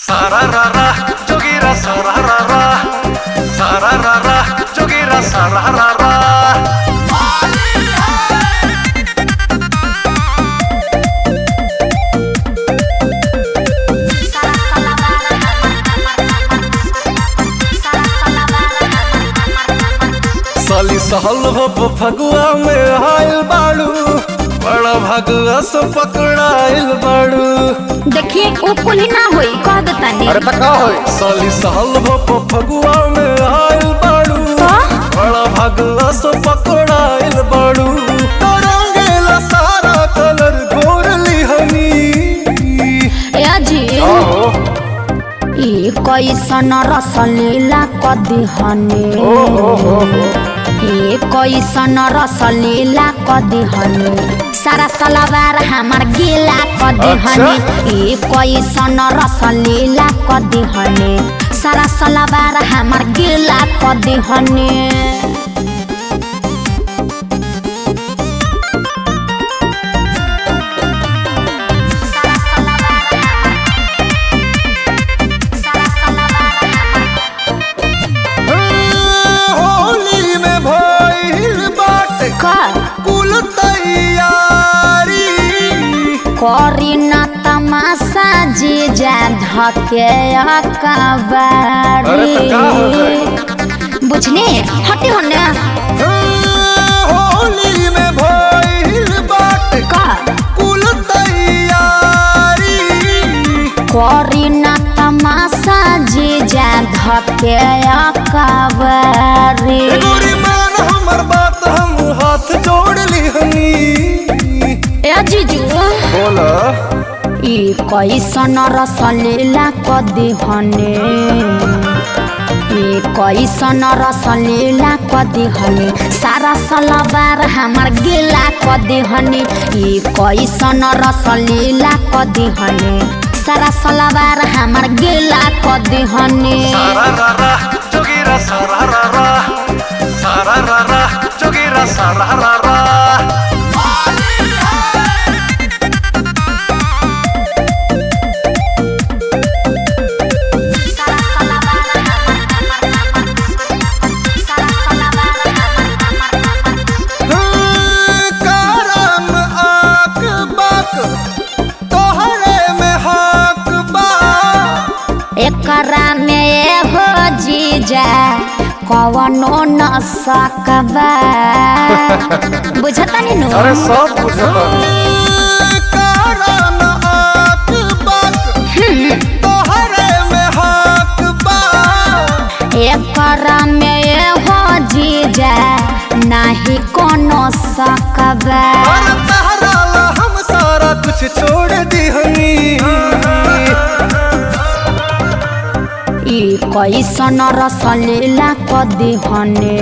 Sararara, jogira sararara. Sararara, jogira sararara. साली सहल हो फगुआ में आयल बाड़ू बड़ा भगुआ से पकड़ाइल बाड़ू देखिए वो कुल ना होई कह देतानी त का होई साली सहल हो फगुआ में आयल बाड़ू बड़ा भगुआ से पकड़ाइल बाड़ू तरंगेला सारा कलर गोरली हनी ए जी आहो ई कैसन रसलीला कदी हने ओ हो हो हो ए कैसन रसलीला कदी हने सारा सलवार हमार गीला कदी अच्छा। हने ए कैसन रसलीला कदी हने सारा सलवार हमार गीला कदी हने होली में भइल बाटे कर कुल तैयारी करी न तमाशा जीजा धके अरे तो का हो अकबारी बुझने हटे होने होली में भइल बाटे का कुल तैयारी करी न तमाशा जीजा धके अकबारी गोरी मान हमर बात हम हाथ जोड़ ली हनी ए जीजू बोला ई कैसन रसलीला कदी हने ई कैसन रसलीला कदी हने सारा सलवार हमार गिला कदी हने ई कैसन रसलीला कदी हने सारा सलवार हमार गिला कदी हने सारारारा जोगिरा सारारारा सारारारा जोगिरा सारारारा करम आक बाक तोहरे में हक बा एकरा में हो जीजा कवनो न सकबा बुझता नु अरे सब बुझता करम आक बाक तोहरे में हक बा एकरा में हो जीजा नाही कोनो सकबा अरे तहरा ला हम सारा कुछ छोड़ दी हनी ई कैसन रसलीला कदी हने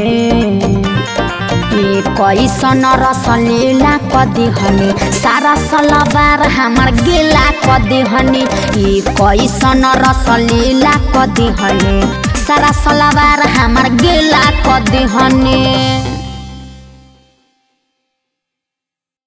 ई कैसन रसलीला कदी हने सारा सलवार हमार गिला कदी हने ई कैसन रसलीला कदी हने सारा सलवार हमार गिला कदी हने